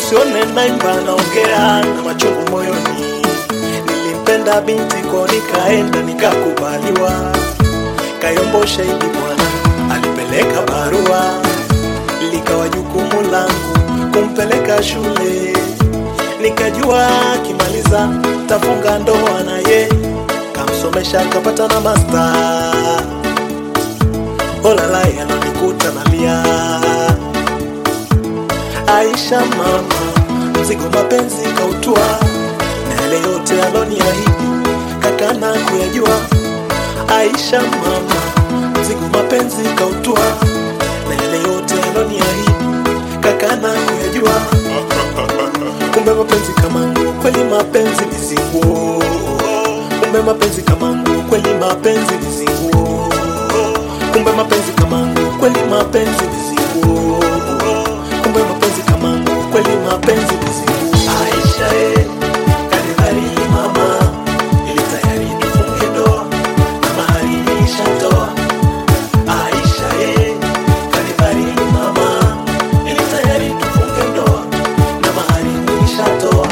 usione naimba naongea na machungu moyoni. Nilimpenda binti ko nikaenda nikakubaliwa, Kayombo shahidi bwana alipeleka barua, likawa jukumu langu kumpeleka shule, nikajua akimaliza tafunga ndoa naye, kamsomesha kapata na masta. Olalai ananikuta nalia Aisha mama, mzigo mapenzi kautua, na yale yote aloniahidi kakana kuyajua. Aisha mama, mzigo mapenzi kautua, na yale yote aloniahidi kakana kuyajua. Kumbe mapenzi kamangu, kweli mapenzi ni zinguo. Kumbe mapenzi kamangu, kweli mapenzi ni zinguo. Kumbe mapenzi kamangu, kweli mapenzi ni zinguo kumbe mapenzi kamangu kweli mapenzi kuzimu Aisha eh, kanidhari mama ili tayari tufunge ndoa na mahari nishatoa Aisha eh, kanidhari mama ili tayari tufunge ndoa na mahari nishatoa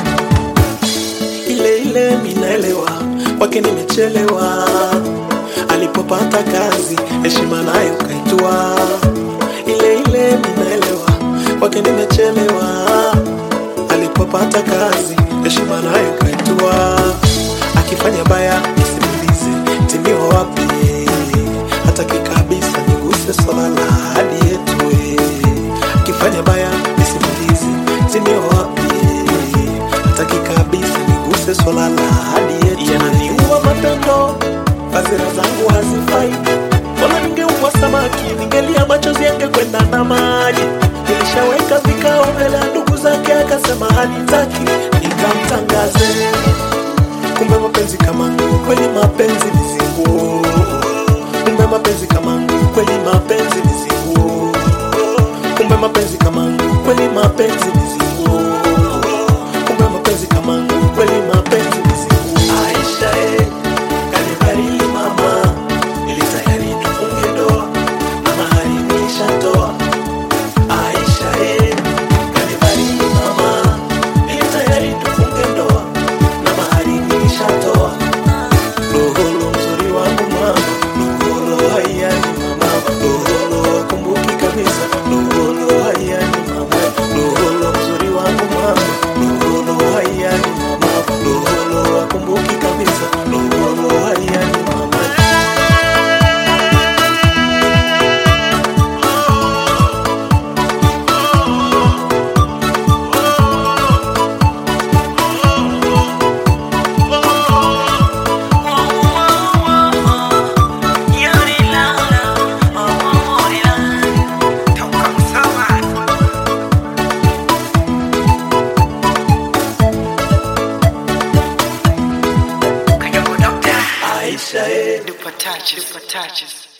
ile ile minaelewa kwake nimechelewa alipopata kazi heshima nayo kaitua ile ile minaelewa kwake nimechelewa alipopata kazi heshima nayo kaitua akifanya baya nisimulize timiwa wapi hataki kabisa niguse swala la hadi yetu eh. akifanya baya nisimulize timiwa wapi hataki kabisa niguse swala la hadi yetu yananiua matendo fadhila zangu hazifai Bora ningeua samaki, ningelia machozi yangekwenda na maji. Nilishaweka vikao mbele ya ndugu zake, akasema hanitaki, nikamtangaze. Kumbe mapenzi kamangu, kweli mapenzi ni zinguo. Kumbe mapenzi kamangu, kweli mapenzi ni zinguo. Kumbe mapenzi kamangu, kweli mapenzi ni zinguo. Kumbe mapenzi kamangu, kweli mapenzi ni zinguo. Aisha eh, kanibali mama ili tayari tufunge ndoa na mahari nishatoa. Aisha eh, kanibali mama, ili tayari tufunge ndoa na mahari nishatoa. Loholo mzuri wangu mama, loholo hayani mama, loholo wakumbuki kabisa, loholo hayani mama, loholo mzuri wangu mama, loholo hayani mama, loholo wakumbuki kabisa, loholo hayani mama. Aisha, eh. Dupa touches, dupa touches.